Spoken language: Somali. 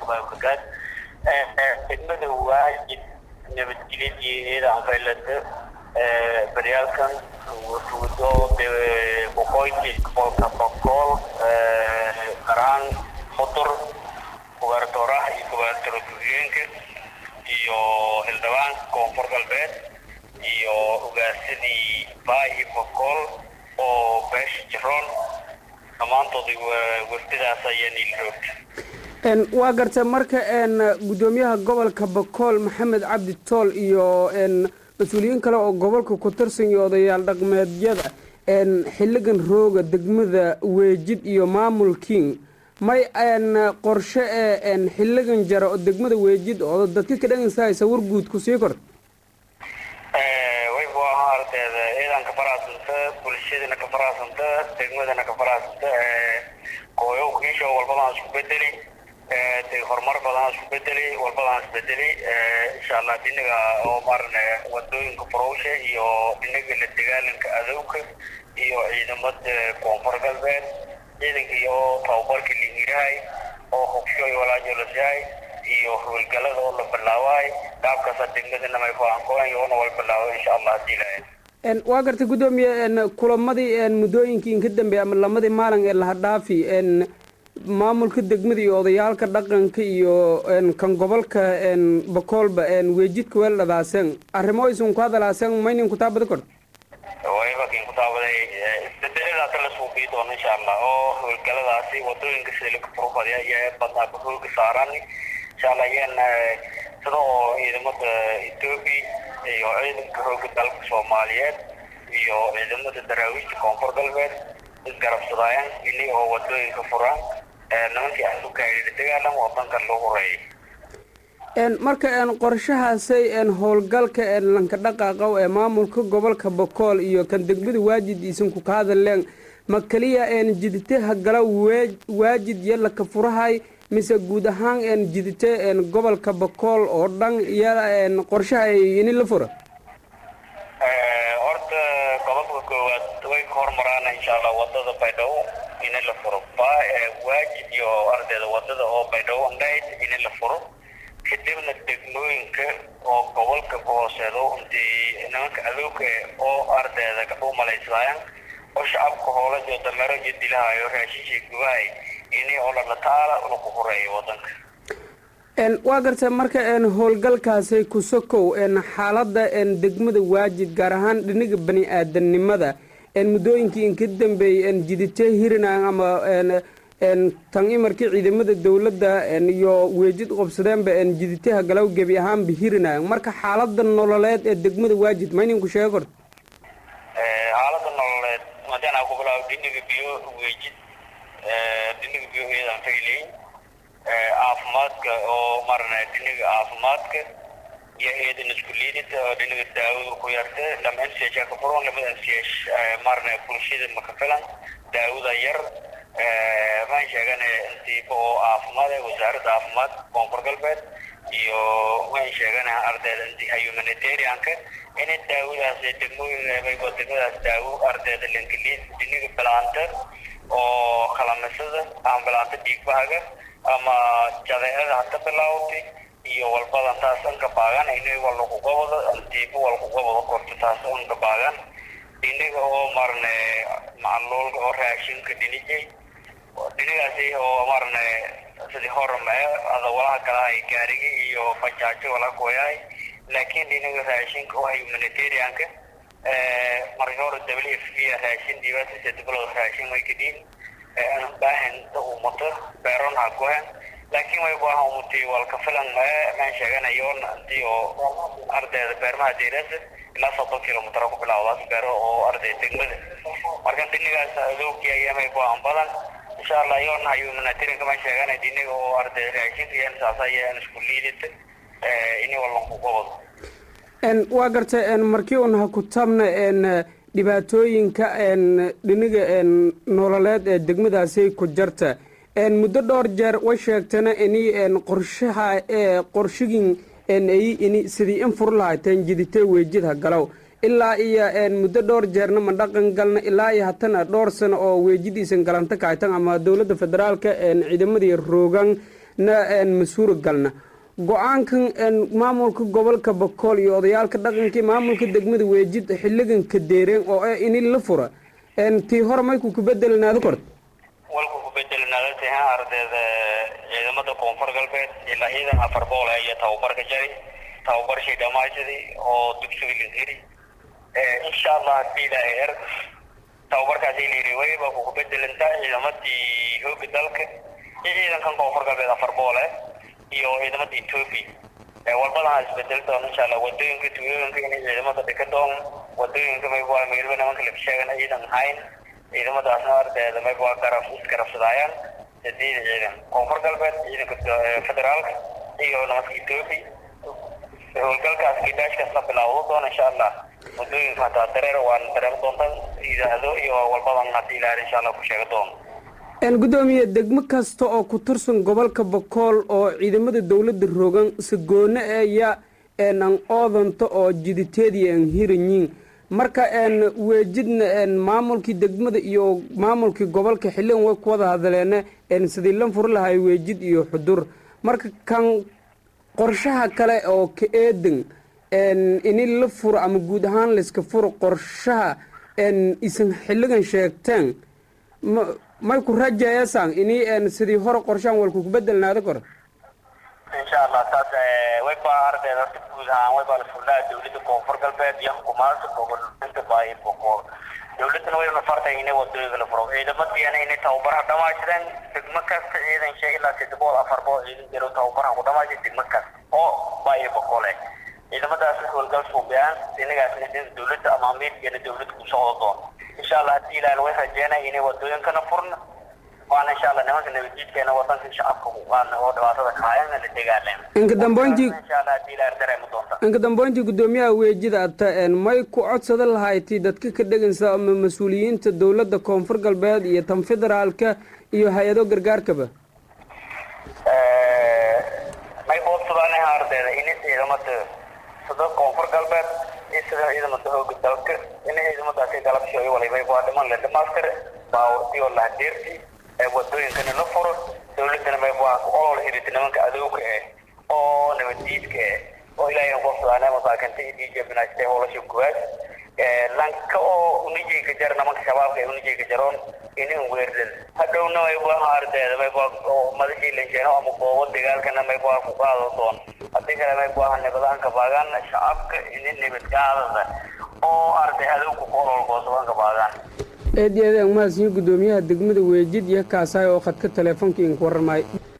waraxmatullahi wabarakaatu degmada waajid nabadgelyadii ciidan faylada baryaalkan wuxuudo boqoyti boqolka boqol qaraan mudur gubernatoraha iyo gubernatoro ku-xigeenka iyo hildhibaanka koonfur galbeed iyo ogaasadii baahi boqol oo beesha jiroon dhammaantood wardidaas ayaa niil joogta waa garta marka gudoomiyaha gobolka bakool maxamed cabdi tool iyo mas-uuliyiin kale oo gobolka ku tirsan iyo odayaal dhaqmeedyada xiligan rooga degmada weejid iyo maamulkiin may qorshe ee xiligan jara oo degmada weejid oo dadka ka dhagansahaysa warguud ku sii korta waybu ahaa ardeeda ciidanka faraasanta bulshadana ka faraasanta degmadana ka faraasanta kooyo kiisho walbadaan isku bedeli horumar badan isku bedeli walbadaan isbedeli insha allah dhinaga oo maarane wadooyinka farowsha iyo dhinaga la dagaalanka adowga iyo ciidamada koonfur galbeed ciidankii oo tababarka lihiirahay oo hubshoy walaajolasyahay iyo howlgalada oo la bilaabaay qaabkaasa degmadana may faankoan yoona wal bilaabo insha allah hadii ilahay waa gartay gudoomiye kulamadii muddooyinkii inka dambeey ama lamadii maalin ee lahadhaafi maamulka degmada iyo odayaalka dhaqanka iyo kan gobolka bakoolba weejidka weeldhadaaseen arrimo isun ku hadalaaseen maynin kutaabada kor wayba kin kutaabaday isbedeladaas la suuqii doono insha allah oo howlgaladaasi wadooyinka sida laga furufadaya ayaa badnaa hooga saaran insha allah ayaan sida oo ciidamada etoobiya iyo ciidanka hooga dalka soomaaliyeed iyo ciidamada daraawiishta koonfur galbeed isgarabsadayaan ini oo wadooyinka furaan nimankii asukaayla dagaalam wadankan loo horeeyay marka qorshahaasay howlgalka lanka dhaqaaqow ee maamulka gobolka bakool iyo kan degmada waajid isanku ka hadleen ma keliya jiditaha gala waajid iyo laka furahay mise guud ahaan jidite gobolka bakool oo dhan iyo qorshaha ini la fura horta gobolka koowaad way ka hormaraan insha allah wadada baydhabo ini la furo waajid iyo ardayda wadada oo baydhabo andhayd ini la furo kadibna degmooyinka oo gobolka ku hooseedo intii nimanka adowga oo ardayda kadhuu malaysadaayan oo shacabka hoola iyo dameero iyo dilahayo raashinshay gubahay ini oo lalataala lagu horeeyo wadanka waa garta marka howlgalkaasi ku sokow xaalada degmada waajid gaar ahaan dhiniga bani aadamnimada muddooyinkii inka dambeeyey jidite hirinaan ama tan imarkii ciidamada dowladda iyo weejid qobsadeenba jiditaha galaw gebi ahaanba hirinaayan marka xaalada nololeed ee degmada waajid ma ininku sheega korta xaalada nololeed madana ku bilaabo dhiniga biyo weejid dhiniga biyo ciidan fayleyn caafimaadka oo marna dhiniga caafimaadka iyo ciidan isku liidida oo dhiniga daawada ku yarta lama n c h ka furan lamada n c h marna bulshada maka filan daawada yar maan sheegana intiiba oo caafimaad ee wasaaradda caafimaad koonfur galbeed iyo waan sheegana ardayda intii humanitarianka in daawadaas degmooyin degmadaas daawo ardayda lankaliid dhiniga bilaanta oo kalamisada ama bilaanta dhiigbahaga ama jadeecada hata bilaawtay iyo walbadan taas anka baagan inay walakugabado intiiba walakugabado korto taas anka baagan dhiniga oo marne macluulka oo raashinka dhinijay dhinigaasi oo marne sidii hormee adawalaha kalahay gaarigi iyo bajaajo wala kuyahay laakiin dhiniga raashinka oo humanitarianka markii hore w f p raashin dhibaatisa diblood raashin way kadhiin baahan umuto beeron ha gohan laakiin way baahan umutay walka filan maan sheeganayo intii oo ardayda beermaha deerasa ilaa soddon kilomitr ku bilawdaas beero oo arday degmada marka dhinigaas adoogii ayamay baahan badan insha allah yoona humanitarianka maan sheegana dhiniga oo arday raashinka iyo saas ayaan isku liidata ini walanku gobado waa garta markii un ha ku tabna dhibaatooyinka dhiniga nololeed ee degmadaasi ku jarta muddo dhowr jeer way sheegtana ini qorshaha qorshigin ini sidii in fur lahayteen jiditee weejidha galow ilaa iyo muddo dhowr jeerna ma dhaqan galna ilaa iyo hatana dhowr sano oo weejidiisan galanta kahaytan ama dowladda federaalka ciidamadii roogan na masuura galna go-aankan maamulka gobolka bakool iyo odayaalka dhaqankii maamulka degmada weejid xiligan ka deereen oo ah ini la fura tii hore mayku kubedelanaado kort walku kubedelanaada tahan ardayda ciidamada koonfur galbeed ilaa ciidan afar bool iyo tababarka jari tababarshii dhammaystiray oo dugsiga lahiri insha allah hadii ilaahay er tababarkaasi layiri wayba ku kubedelantaa ciidamadii hooga dalka iyo ciidankan koonfur galbeed afar boole iyo ciidamada ethoopia walbadaha isbedel doon insha allah wadooyinka tuulooyinka inay ciidamada dhika doon wadooyinka mayba meelba nimanka laga sheegan ciidan hayn ciidamadaasna ardayda mayba garab isgarabsadaayaan sideed ciidan koonfur galbeed ciidanka federaalka iyo nimanka ethoopia howlgalkaas gidaashkaas la bilaawdo doon insha allah wadooyinka hataa dareer waan dareemi doontaan idaahdo iyo walbadan hadii ilaahay insha allah ku sheega doon gudoomiye degmo kasta oo ku tirsan gobolka bakool oo ciidamada dowladda rogan sagoone eeya an oodanto oo jiditeedii an hiranyiin marka weejidna maamulkii degmada iyo maamulkii gobolka xiligan way ku wada hadleene sidii lan furi lahay weejid iyo xudur marka kan qorshaha kale oo ka eedan ini la furo ama guud ahaan layska furo qorshaha isan xiligan sheegteen may ku rajayasan ini sidii hore qorshahan walku kubedelnaado kor insha allah taas wayba ardayda horta guud ahaan wayba la furnaa dowladda koonfur galbeed iyo xukuumadda gobolka baahi boqol dowladana wayna fartay inay wadooyinka la furo ciidamadiina inay tababaraha dhamaashadeen degmo kasta ciidan shay ilaa saddex bool afar bool ciidan jiro tababaraha ku dhamaashay degmo kasta oo baahi boqole ciidamadaas howlgal suubiyaan inagaasna dowladda ama amiirkeena dowladda ku socdo doon insha allah haddii ilaahan way rajeynaya inay wadooyinkana furna waana insha allah nimanka nabadjiidkeena wadanka shacabka waan oo dhibaatada kahayan la dagaaleen inka dambeyntii insha allah haddii ilaahan dareemi doonta inka dambeyntii gudoomiyaha weejida ata may ku codsada lahayti dadka ka dhegansa ama mas-uuliyiinta dowladda koonfur galbeed iyo tan federaalka iyo hay-ado gargaarkaba may boodsadaan ardayda in ciidamada sida koonfur galbeed iyo sida ciidamada hooga dalka in ciidamadaasi galabshooyo walibay waa dhiman le dhamaastir baawartii oo lahadeerti wadooyinkana la furo dowladana may waa olol hirita nimanka adowga eh oo nabaddiidka eh oo ilaahay boodsadaan masaakinta iyo dj binaastay howlasha guwaad lanka oo unijayka jar nimanka shabaabka ee unijayka jaroon inin weerdan hadhowna mayba ardayda mayba madaxii lanjeeno ama goobo dagaalkana mayba ku qaado doon haddii kale mayba nabadaanka baagaan shacabka inin nabadgaadada oo arday adowga ku ololgoosabanka baagaan eed iyo adeeg mahadsiyo gudoomiyaha degmada weejid iyo kaasaay oo khadka teleefonka idinku warramay